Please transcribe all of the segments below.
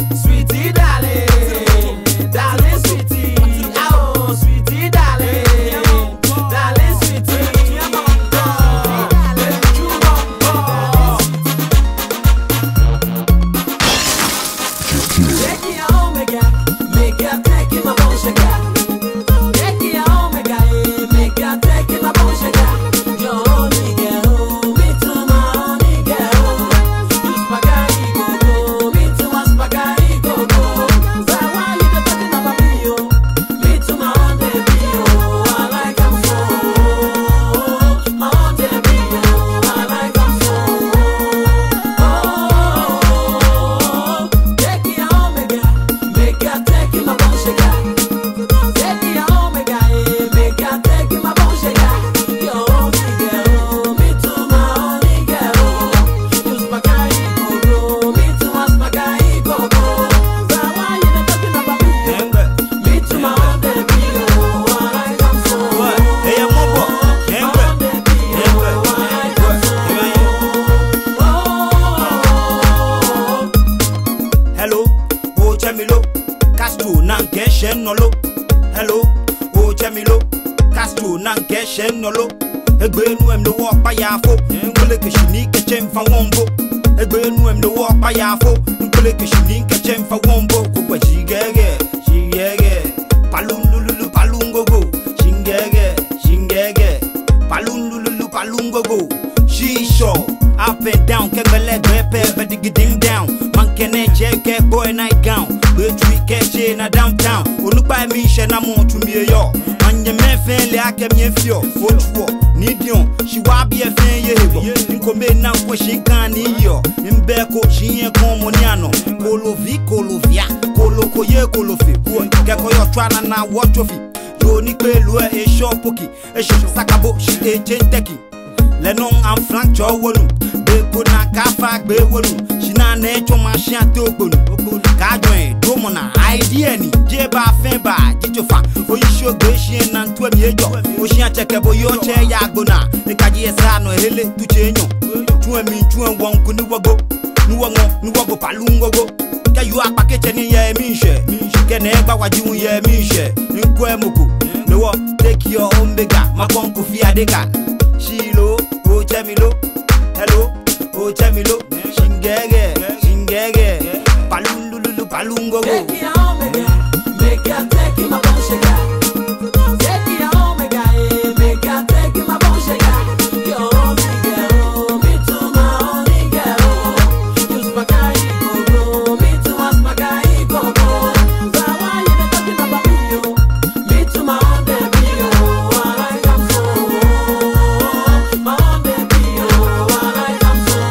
sweetie darling, darling sweetie, oh sweetie darling, darling sweetie. Take it home, make it, make it, take it, my bone shaker. Take it home, make it, make it, take it, my bone shaker. Your only girl, me too, my only girl. You spaghetti go go, me too, my spaghetti go go. So why you dey talking about me, yo? Me too, my own baby, yo. I like 'em so. My own baby, yo. I like 'em so. Oh, take it home, make it, make it, take it, my bone shaker. Take it home, make it, make it, take it, my bone shaker. Your only girl, me too, my only girl. You spaghetti go go, me too, my spaghetti go go. So why you dey talking about me? Yengbe. Me too, my own baby, oh, I like 'em so. What? Hey, I'm on board. My Yengbe. own baby, Yengbe. oh, I like 'em so. Oh. Hello, o Chemilo, Castro nanke shenolo. Hello, o Chemilo, Castro nanke shenolo. Egbe nu em no wo pa ya fo, nkole ke shini ke chem fa wombo. Egbe nu em no wo pa ya fo, nkole ke shini ke chem fa wombo. Ko kwa jigege, jigege, palun lululu palun gogo, shingege, shingege, palun lululu palun gogo. She sure, up and down, kebele grepe, but dig ding down. Man can check boy night gown. But we catch in a downtown. Olupa mi she na mo to me yo. Man ye men fen le ake mi fio. Otuo, need you. She wa be a fen ye hebo. Nko me na ko she kan ni yo. Mbeko she ye kon moniano. Kolo vi kolo via. Kolo ko ye kolo fi. Keko yo twana na watch trophy. Yo ni pe lu e shop poki. E shop sakabo she e chain teki lẹ́nu àǹfààní jọ wọnú gbẹ̀gbọ́ náà káfà gbé wọnú ṣìnà nẹ́ẹ̀tsọ́ máa ṣí àti ògbónú kájọ ẹ̀ dómọ̀nà àìdí ẹ̀ ní jẹ́ bá fẹ́ bá jíjọ fa oyiṣẹ́ ògbé ṣí ẹ̀ náà tó ẹ̀mí ẹjọ́ oṣù àtsẹ̀kẹ̀ bó yọ ọ́tsẹ̀ yà gbóná ìkàdí ẹ̀ sànù ẹ̀hẹ́lẹ̀ tutsẹ̀ ẹ̀yàn tún ẹ̀mí tún ẹ̀ wọ̀n kú níwọ́gbó níwọ̀ngọ̀ níwọ́gbó pàlú ńgógó kẹyọ apakẹtsẹ ni yẹ mi nsẹ kẹnẹ gbawaju yẹ mi nsẹ nkọ ẹ moko lọwọ take your own bega makọn kofi adeka ṣilo o jẹ mi lo hello o jẹ mi lo ṣingẹgẹ ṣingẹgẹ palululu palungogo. Take it home, make it, make it, take it, my bone shaker. Take it home, make it, make it, take it, my bone shaker. Your only girl, me too, my only girl. You spaghetti go go, me too, my spaghetti go go. So why you dey talking about me, yo? Me too, my own baby, oh, I like 'em so. My own baby, oh, I like 'em so.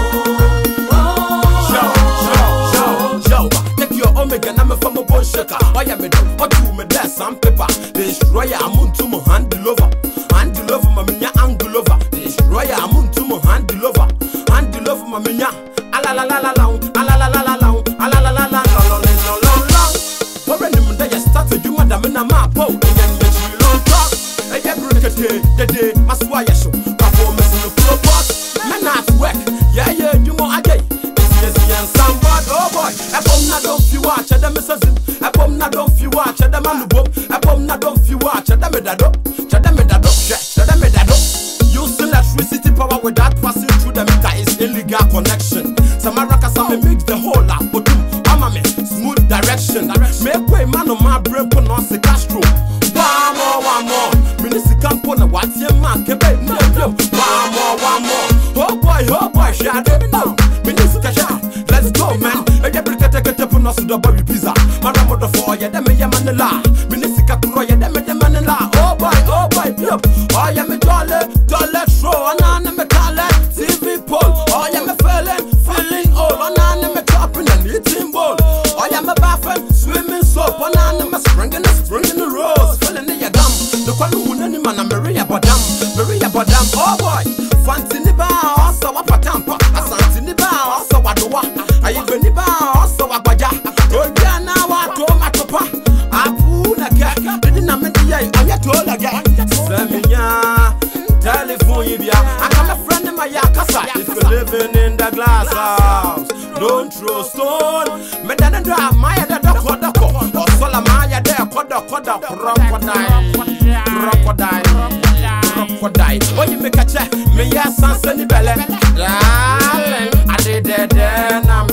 Yo, yo, yo, yo. Take your omega, now me from a bone shaker. Why am I do? What you me there? Some paper. The destroyer, I'm on to my handle over. Handle over, my minya, angle over. The destroyer, I'm on to my handle over. Handle over, my minya. Ala la la la la, ala la la la la, ala la la la la la la la la. Where any man that you start to you, madam, in a map, oh, and then you chill on top. Hey, yeah, bring it, the day, my swire show. Performance in the floor boss. Men at work, yeah, yeah, you more a day. Yes, yes, somebody, oh boy. A bomb na don't feel watch, a them is a zim. A bomb na don't feel watch, a them a boom. A bomb na don't feel watch, a them a dado. Chada me dado, chada me dado. Using electricity power without passing through the meter is illegal connection. Samaraka some mix the whole lot, but I'm a me smooth direction. Make way, man, on my brain, put on the Castro. One more, one more. Minister Campona, what's your man? Kebe, no, no. One more, one more. Oh boy, oh boy, shut it now. Minister Kasha, let's go, man. Hey, every cat take a tip on us to the baby pizza. Maramo the four, yeah, them, yeah, manila. Minister Kakuro, yeah, them, yeah, manila. Oh boy, oh boy, yup. Oh, yeah, me jolly, jolly, throw, and I'm a color, TV pole. Oh, yeah, me feeling, feeling old, and I'm a chopping and eating bowl. Oh, yeah, me bathing, swimming soap, and I'm a springing, springing the rose, filling in your gum. The one who name man, I'm Maria Badam, Maria Badam. Oh boy, Fantini ba, also a patampa, a Santini ba, also a doa, a Ibeni ba, also a baja. Oh, yeah, now I told my papa, I put a cat, didn't I mean the eye, and yet told again. Semenya, telephone, yeah, I come a friend in my yakasa. If you're living in the glass house, don't throw stone. Me da da da, maya da da ko da ko. Osola maya da ko da ko da crocodile, crocodile, crocodile. Oh, you make a check, me ya sansa ni belle. Darling, I did that, then I'm